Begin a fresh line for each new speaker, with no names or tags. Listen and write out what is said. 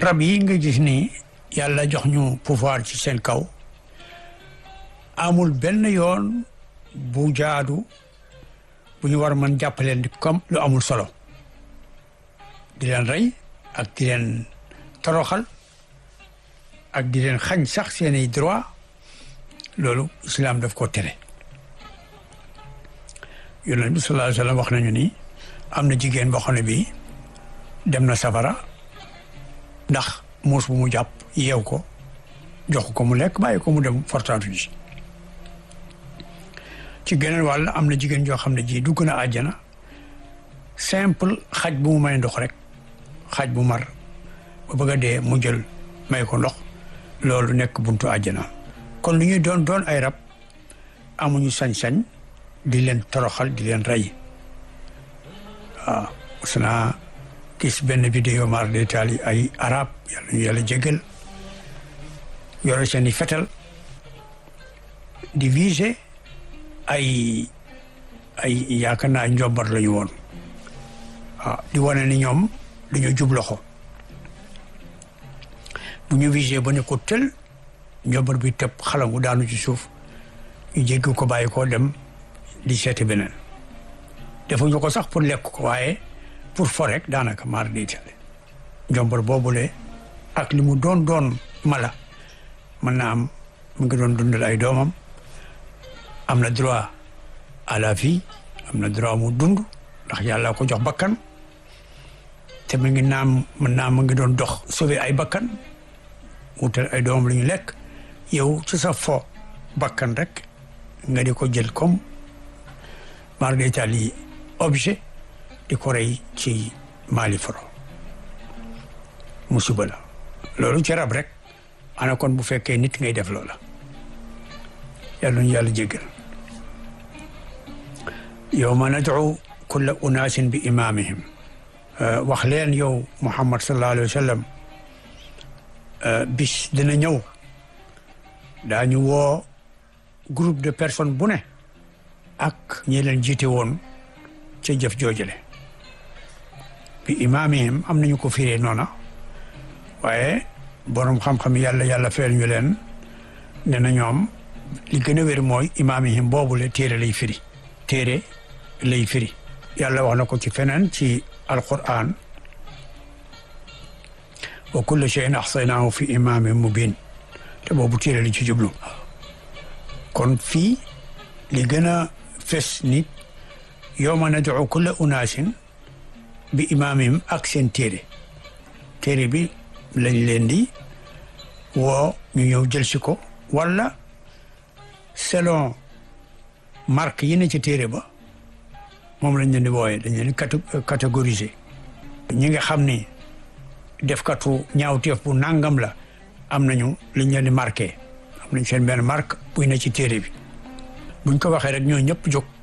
rab yi nga gis ni yàlla jox ñu pouvoir ci seen kaw amul benn yoon bu jaadu bu ñu war a mën jàppaleen di comme lu amul solo di leen rey ak di leen toroxal ak di leen xañ sax seeni droit loolu islam daf ko tere yonent bi sallallahu alayhi wa sallam wax nañu ni am na jigéen boo xam ne bii dem na safara ndax muus bu mu jàpp yeew ko jox ko mu lekk bàyyi ko mu dem fortaatu ji ci geneen wàll am na jigéen joo xam ne ji dugg na àjjana simple xaj bu mu may ndox rek xaj bu mar ba bëgg a dee mu jël may ko ndox loolu nekk buntu àjjana kon lu ñuy doon doon ay rab amuñu sañ-sañ di leen toroxal di leen rey waaw mos naa gis benn vidéo mar détail yi ay arab yàlla ñu yàlla jégal yore seen i fetal di viser ay ay yaakaar naa njombar la ñu woon waaw di wane ni ñoom dañoo jub loxo bu ñu visé ba ne ko tël njombar bi tëb xalangu daanu ci suuf ñu jéggi ko bàyyi koo dem di seeti beneen defuñu ko sax pour lekk ko waaye pour fo rek daanaka maar di tale njombar boobule ak li mu doon doon mala mën naa am mu ngi doon dundal ay doomam am na droit à la vie am na droit mu dund ndax yàlla ko jox bakkan te mu ngi naam mën naa mu ngi doon dox sauver ay bakkan wutal ay doomam lu ñu lekk yow ci sa fo bakkan rek nga di ko jël comme mar d'Italie objet di ko rey ci Mali foro musiba la loolu ci rab rek ana kon bu fekkee nit ngay def loola yàlla ñu yàlla jéggal yawma nad'u kulla unaasin bi imaamihim wax leen yow Muhammad sallallahu alayhi wa sallam bis dina ñëw daañu woo groupe de personnes bu ne ak ñi leen jiite woon ca jëf joojale bi imaamihim am nañu ko firee noona waaye borom xam-xam yàlla yàlla feel ñu leen ne na ñoom li gën a wér mooy imaamihim boobule téere lay firi téere lay firi yàlla wax na ko ci feneen ci alquran wa kulla shay'in ahsaynaahu fi imaamin mubin te boobu téere li ci jublu kon fii li gën a fes nit yawma nad'u kulla unaasin bi imaamihim ak seen téere téere bi lañ leen di woo ñu ñëw jël si ko wala selon marque yi ne ci téere ba moom lañ leen di wooyee dañ leen di catégoriser ñi nga xam ni defkatu ñaawteef bu nangam la am nañu liñ leen di marqué am nañ seen benn marque buy ne ci téere bi buñ ko waxee rek ñoo ñëpp jóg